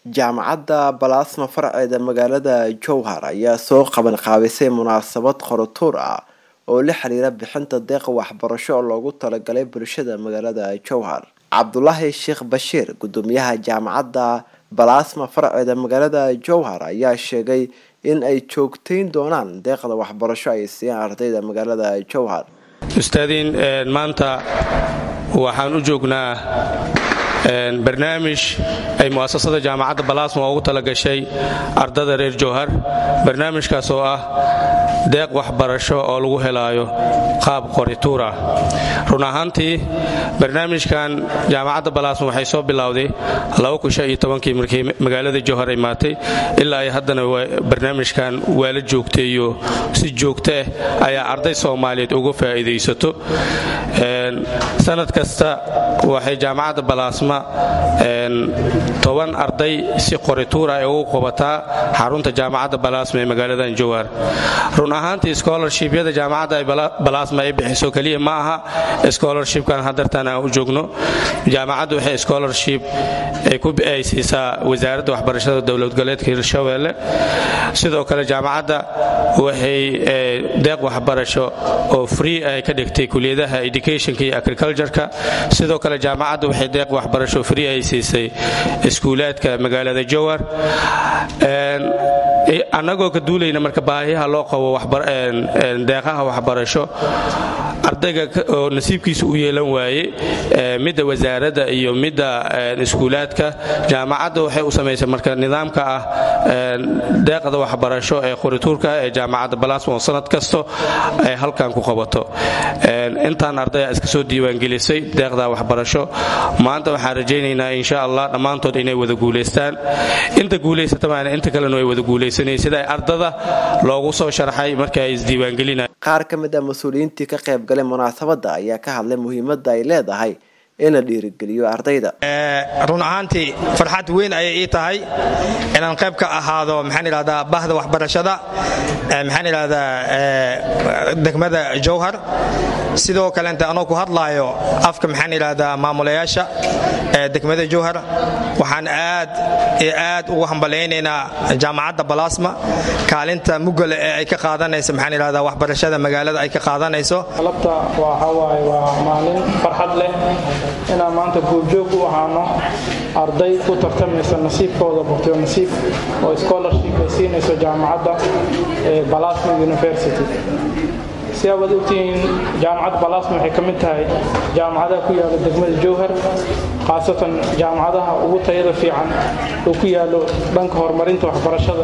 jaamacadda balaasma farceeda magaalada jowhar ayaa soo qaban qaabisay munaasabad qoratuur ah oo la xiriira bixinta deeqa waxbarasho oo loogu talagalay bulshada magaalada jowhar cabdulaahi sheekh bashiir gudoomiyaha jaamacadda balaasma farceeda magaalada jowhar ayaa sheegay in ay joogteyn doonaan deeqda waxbarasho ay siiyaan ardayda magaalada jowhar ustaadiin maanta waxaan u joognaa barnaamij ay mu'asasada jaamacadda balaasma ugu talagashay ardada reer jowhar barnaamijkaas oo ah deeq waxbarasho oo lagu helaayo qaab qorituur ah run ahaantii barnaamijkan jaamacadda balaasma waxay soo bilowday kii markii magaalada jowhar ay maatay ilaa ay haddana barnaamijkan waa la joogteeyo si joogto ah ayaa arday soomaaliyeed uga faa'iidaysato sanad kasta waxay jaamacadda balaasma toban arday si qorituur ay ugu qabataa xarunta jaamacadda balaasma ee magaaladan jowhar run ahaantii scholarshipyada jaamacadda balaasma ay bixiso keliya ma aha scholarshipkan hadartan aan u joogno jaamacaddu waxay scholarship ay siisaa wasaaradda waxbarashada dowlad goboleedka hirshabeelle sidoo kale jaamacadda waxay deeq waxbarasho oo free ay ka dhigtay kuliyadaha educationka iyo agricultureka sidoo kale jaamacadda waxay deeq waxbarasho free ay siisay iskuulaadka magaalada jowhar annagoo ka duulayna marka baahiyaha loo qabo deeqaha waxbarasho ardayga oo nasiibkiisa u yeelan waaye midda wasaaradda iyo midda iskuulaadka jaamacadda waxay u samaysay marka nidaamka ah deeqda waxbarasho ee qorituurka ee jaamacadda balaasma oo sanad kasto ay halkan ku qabato intaan ardaya iska soo diiwaangelisay deeqda waxbarasho maanta waxaan rajaynaynaa insha allah dhammaantood inay wada guulaystaan inta guulaysatamaana inta kalena way wada guulaysanay sida ardada loogu soo sharxay marka ay isdiiwaangelinay qaar ka mid a mas-uuliyiintii ka qaybgalay munaasabadda ayaa ka hadlay muhiimadda ay leedahay in la dhiirigeliyo ardayda run ahaantii farxad weyn ayay ii tahay inaan qayb ka ahaado maxaan idhahdaa bahda waxbarashada maxaan idhahdaa degmada jowhar sidoo kalenta anoo ku hadlaayo afka maxaan idhahdaa maamulayaasha degmada jowhar waxaan aad iyo aad ugu hambalaynaynaa jaamacadda balaasma kaalinta mugale ee ay ka qaadanayso maxaan idhahdaa waxbarashada magaalada ay ka qaadanayso alabta waxawaaye waa maalin farxad leh inaan maanta goobjoog u ahaano arday ku tartamaysa nasiibkooda borteo nasiib oo scholarship ay siinayso jaamacadda balasma university si abaad ogtihiin jaamacadda balasma waxay ka mid tahay jaamacadaha ku yaala degmada jowhar khaasatan jaamacadaha ugu tayada fiican oo ku yaalo dhanka horumarinta waxbarashada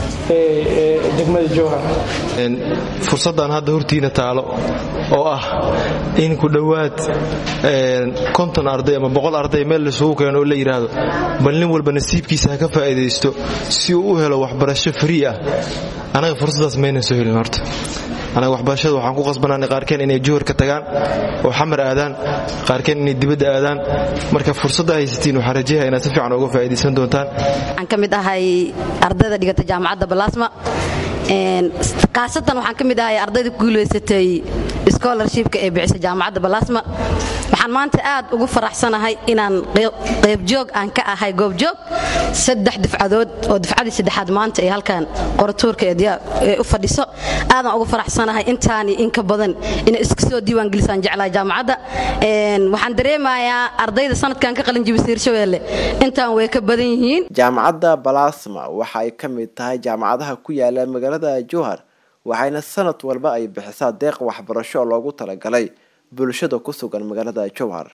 ee degmada jowhar fursaddan hadda hortiina taalo oo ah in ku dhowaad konton arday ama boqol arday meel laisugu keeno oo la yidhaahdo bal nin walba nasiibkiisa ha ka faa'iidaysto si uu u helo waxbarasho frii ah anaga fursaddaas maynan soo helin horta anaga waxbarashada waxaan ku qasbanaanay qaarkeen inay juhar ka tagaan oo xamar aadaan qaarkeen inay dibadda aadaan marka fursadda haysatiin waxaan rajayaha inaad si fiican uga faa'iidaysan doontaan waxaan ka mid ahay ardayda dhigata jaamacadda balaasma khaasatan waxaan ka mid ahay ardayda ku guulaysatay scholarshipka ee bixisa jaamacadda balaasma waxaan maanta aad ugu faraxsanahay inaan qaybjoog aan ka ahay goobjoog saddex difcadood oo difcadii saddexaad maanta ee halkan qoratuurka ee u fadhiso aadaan ugu faraxsanahay intaani in ka badan inay iska soo diiwaangelisaan jeclaha jaamacadda waxaan dareemayaa ardayda sanadkan ka qalin jibisa hirshabeelle intaan way ka badan yihiin jaamacadda balaasma waxa ay ka mid tahay jaamacadaha ku yaala magaalada jowhar waxayna sanad walba ay bixisaa deeq waxbarasho oo loogu talagalay bulshada ku sugan magaalada jowhar